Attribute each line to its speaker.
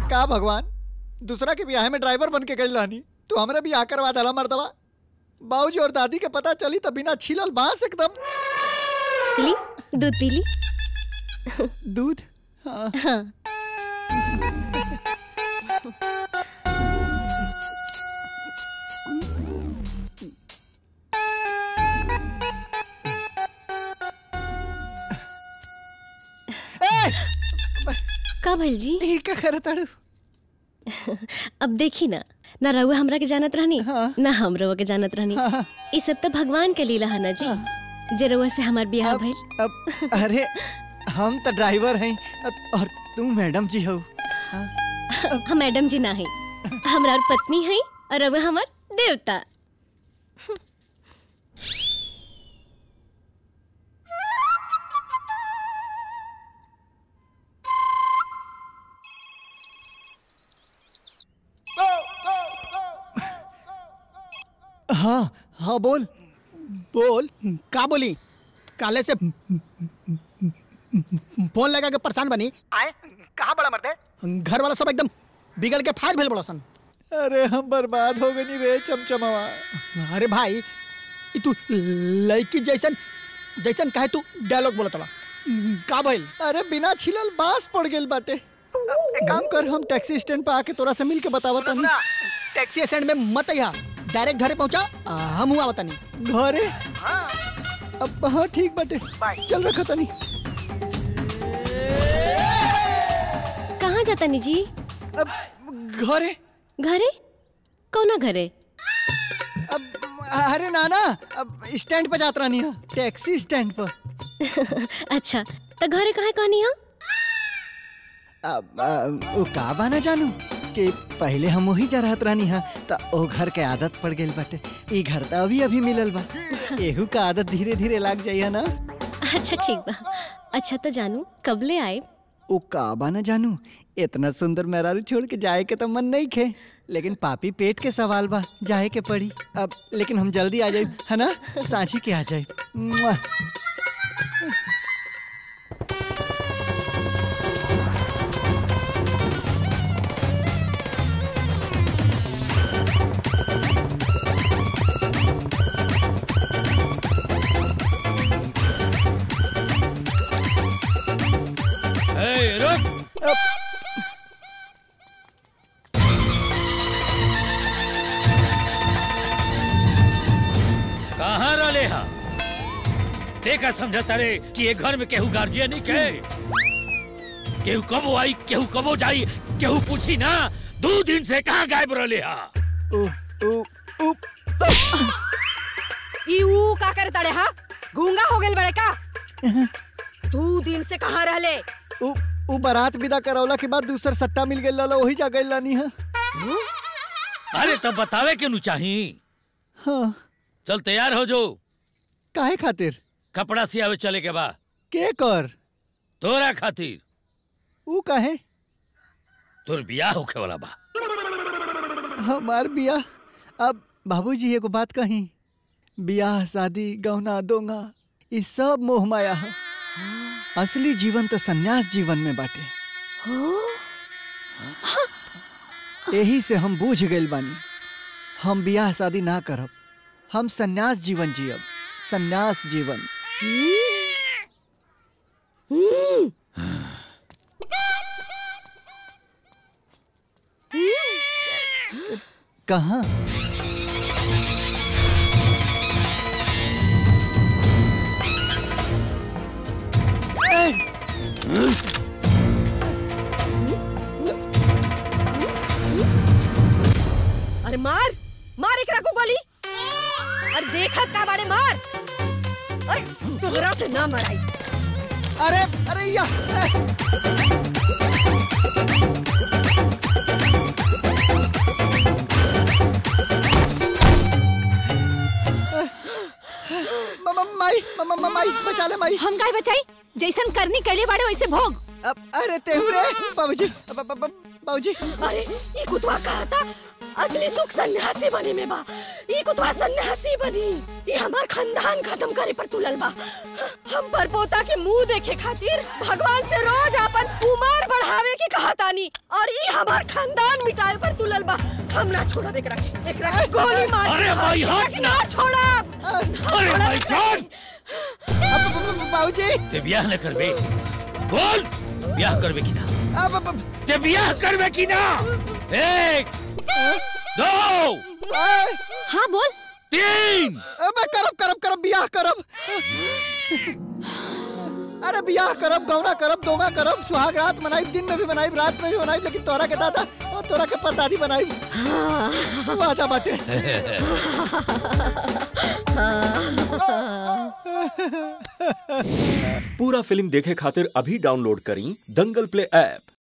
Speaker 1: का भगवान दूसरा के ब्याह में ड्राइवर बन के गई रहनी तू हमरा भी करवा दला मर्दवा बाबूजी और दादी के पता चली तो बिना छिलल बांस एकदम
Speaker 2: ली दूध पी ली
Speaker 1: दूध हाँ
Speaker 2: हाँ
Speaker 1: ए,
Speaker 2: का भइल जी
Speaker 1: ई का करत ताड़ू
Speaker 2: अब देखी ना ना रहुआ हमरा के जानत रहनी
Speaker 1: हाँ।
Speaker 2: ना हम रहुआ के जानत रहनी
Speaker 1: हाँ।
Speaker 2: ई सब तो भगवान के लीला है ना जी जे रहुआ से हमार ब्याह
Speaker 1: अब,
Speaker 2: भइल
Speaker 1: अब अरे हम तो ड्राइवर हैं अब- और तू मैडम जी हो
Speaker 2: हम मैडम जी ना है हमार पत्नी है और रहुआ हमार देवता
Speaker 1: हाँ हाँ बोल
Speaker 3: बोल का बोली काले से फोन लगा के परेशान बनी आए कहाँ बड़ा मरते घर वाला सब एकदम बिगड़ के फायर भेल बड़ा सन
Speaker 1: अरे हम बर्बाद हो गई रे चमचमावा
Speaker 3: अरे भाई ई तू लड़की जैसन जैसन कहे तू डायलॉग बोलत बड़ा का भइल
Speaker 1: अरे बिना छिलल बांस पड़ गेल बाटे एक काम कर हम टैक्सी स्टैंड पे आके तोरा से मिल के बतावत हनी
Speaker 3: टैक्सी स्टैंड में मत अइहा डायरेक्ट घरे पहुंचा आ, हम हुआ बतानी
Speaker 1: घरे अब हाँ ठीक बाटे चल रखा तनी
Speaker 2: कहाँ जाता नी जी
Speaker 1: अब घरे
Speaker 2: घरे कौना घरे
Speaker 1: अब अरे नाना अब स्टैंड पे जात रहनी है टैक्सी स्टैंड पर
Speaker 2: अच्छा तो घरे कहाँ कहनी हो
Speaker 1: अब आ, वो का बाना जानू कि पहले हम वही जा रहत रहनी हा त ओ घर के आदत पड़ गेल बाटे ई घर त अभी अभी मिलल बा एहू का आदत धीरे धीरे लाग जाइए ना
Speaker 2: अच्छा ठीक बा अच्छा तो जानू कब ले आए
Speaker 1: ओ का बाना जानू इतना सुंदर मेहरारू छोड़ के जाए के तो मन नहीं खे लेकिन पापी पेट के सवाल बा जाए के पड़ी अब लेकिन हम जल्दी आ जाए है ना सांझी के आ जाए मुआ।
Speaker 4: ए, रुक
Speaker 1: अब
Speaker 4: कहाँ रले हा देखा समझता रे कि ये घर में केहू गार्जियन नहीं के केहू कबो आई केहू कबो जाई केहू पूछी ना दो दिन से कहाँ गायब रले हा
Speaker 1: उ, उ, उ,
Speaker 5: ई ऊ का करे तड़े हा गूंगा हो गेल बड़े का दू दिन से कहाँ रहले
Speaker 1: उ, उ बारात विदा करौला के बाद दूसर सट्टा मिल गइल रहला वही जा गइल रानी हा
Speaker 4: अरे तब बतावे के नु चाही
Speaker 1: हाँ
Speaker 4: चल तैयार हो जो
Speaker 1: काहे खातिर
Speaker 4: कपड़ा सियावे चले के बा
Speaker 1: के कर
Speaker 4: तोरा खातिर
Speaker 1: उ काहे
Speaker 4: तोर बियाह होखे वाला बा
Speaker 1: हमार बियाह अब बाबूजी एगो बात कही बियाह शादी गहना दोंगा ई सब मोह माया है असली जीवन तो सन्यास जीवन में बाटे यही से हम बूझ गइल बानी हम बियाह शादी ना करब हम सन्यास जीवन जियब सन्यास जीवन कहाँ
Speaker 5: अरे मार मार एकरा को गोली अरे देखत का बाड़े मार अरे तोहरा से ना मराई
Speaker 1: अरे अरे या मम्मा माई मम्मा माई बचा ले माई
Speaker 5: हम गाय बचाई जैसन करनी कैले बाड़े वैसे भोग
Speaker 1: अब अरे तेहू रे बाबूजी अब- अब- अब- बाबूजी
Speaker 5: अरे ये कुतवा कहा था असली सुख सन्यासी बने में बा ई कुतवा सन्यासी बनी ई हमार खानदान खत्म करे पर तुलल बा हम पर पोता के मुंह देखे खातिर भगवान से रोज अपन उम्र बढ़ावे की कहतानी और ई हमार खानदान मिटाए पर तुलल बा हम ना छोड़ब एकरा के एकरा के गोली मार
Speaker 4: अरे भाई, हट
Speaker 5: ना छोड़ब
Speaker 4: अरे भाई जान
Speaker 1: बाबूजी
Speaker 4: ते ब्याह न करबे बोल ब्याह करबे कि ना
Speaker 1: अब अब-
Speaker 4: ते ब्याह करबे कि ना एक दो
Speaker 1: आय,
Speaker 5: हाँ बोल
Speaker 4: तीन
Speaker 1: अबे करब करब करब बियाह करब अरे बियाह करब गौना करब दोगा करब सुहाग रात मनाइब दिन में भी मनाइब रात में भी मनाइब लेकिन तोरा के दादा और तोरा के परदादी बनाइब वादा बाटे
Speaker 6: पूरा फिल्म देखे खातिर अभी डाउनलोड करी दंगल प्ले ऐप